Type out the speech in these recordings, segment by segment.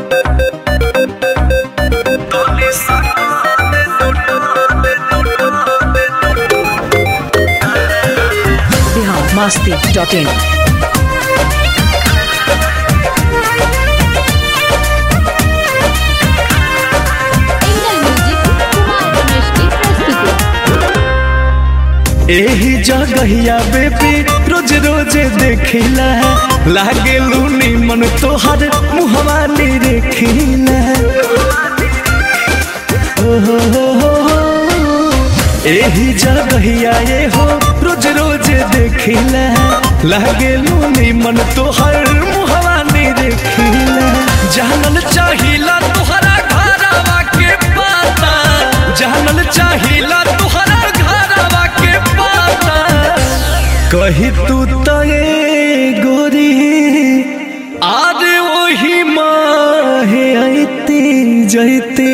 Bihar Masti dot in angle music Kumar Ramesh की प्रस्तुति एही जगहिया बेबी रोज रोज देखिला लागे लूनी मन तोहर मुहवा नी रेखिला ओहो हो हो हो। एही जगहिया ये हो रोज रोज देखिला लागे लूनी मन तोहर मुहवा नी रेखिला जानल चाहिला तोहरा घरवा के पता जानल चाहिला तोहरा घरवा के पता कही तू तो ये गोरी आज वही माहे आईती जैती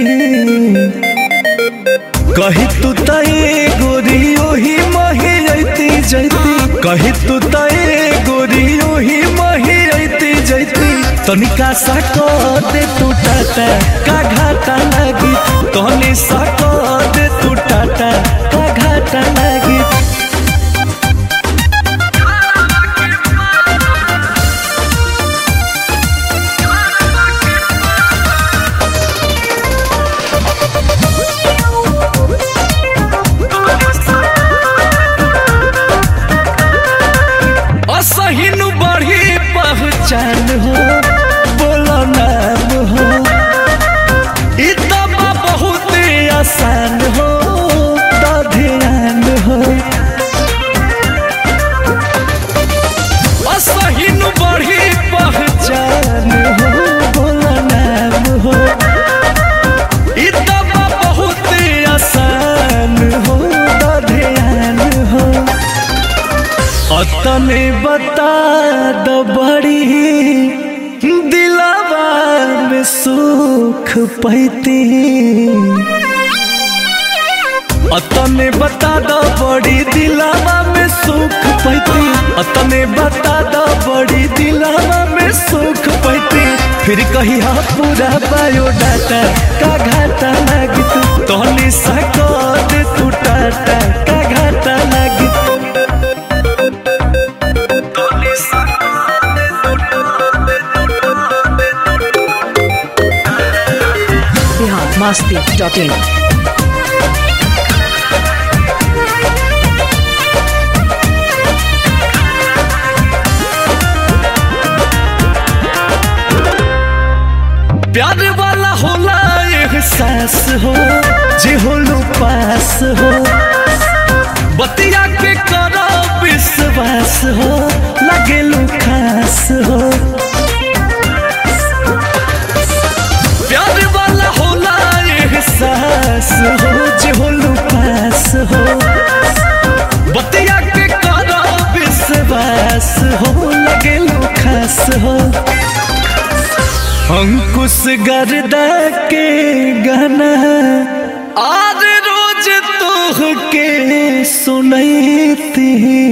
कही तू तो ये गोरी ओही माहे आईती जैती कही तू तो ये गोरी ओही माहे आईती जैती तनिका सा को दे तू टाटा का घाटा लगी तनी सा को दे तू टाटा का घाटा लगी असहिनु बढ़ी पहचान हो बोलो नाम हो ई तो बा बहुत आसान हो तो ध्यान हो असहिनु बढ़ी पहचान हो बोलो नाम हो ई तो बा बहुत आसान हो तो ध्यान हो अतने बता द बड़ी दिलावा में सुख पैती अतने बता द बड़ी दिलावा में सुख पैती अतने बता द बड़ी दिलावा में सुख पैती फिर कही हा पूरा बायोडाटा का घाटा लगित तोहनी सको दे तू टाटा का घाटा लगित बिहार मस्ती डॉट इन प्यार वाला होला एहसास हो जे होलो पास हो बतिया के करो विश्वास हो लगेलू खास हो प्यार वाला होला एहसास हो जे होलो पास हो बतिया के करो विश्वास हो लगेलू खास हो अंकुश गर्दा के गाना आज रोज तोह के सुनैती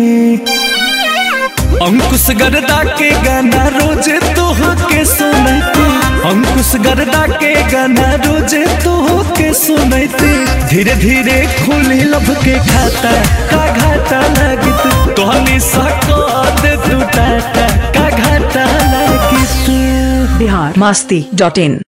अंकुश गर्दा के गाना रोज तोह के सुनैती अंकुश गर्दा के गाना रोज तोह के सुनैती धीरे धीरे खुली लब के खाता का घाटा लगित तोहनी सको दे तू टाटा का घाटा लगित बिहार मस्ती डॉट इन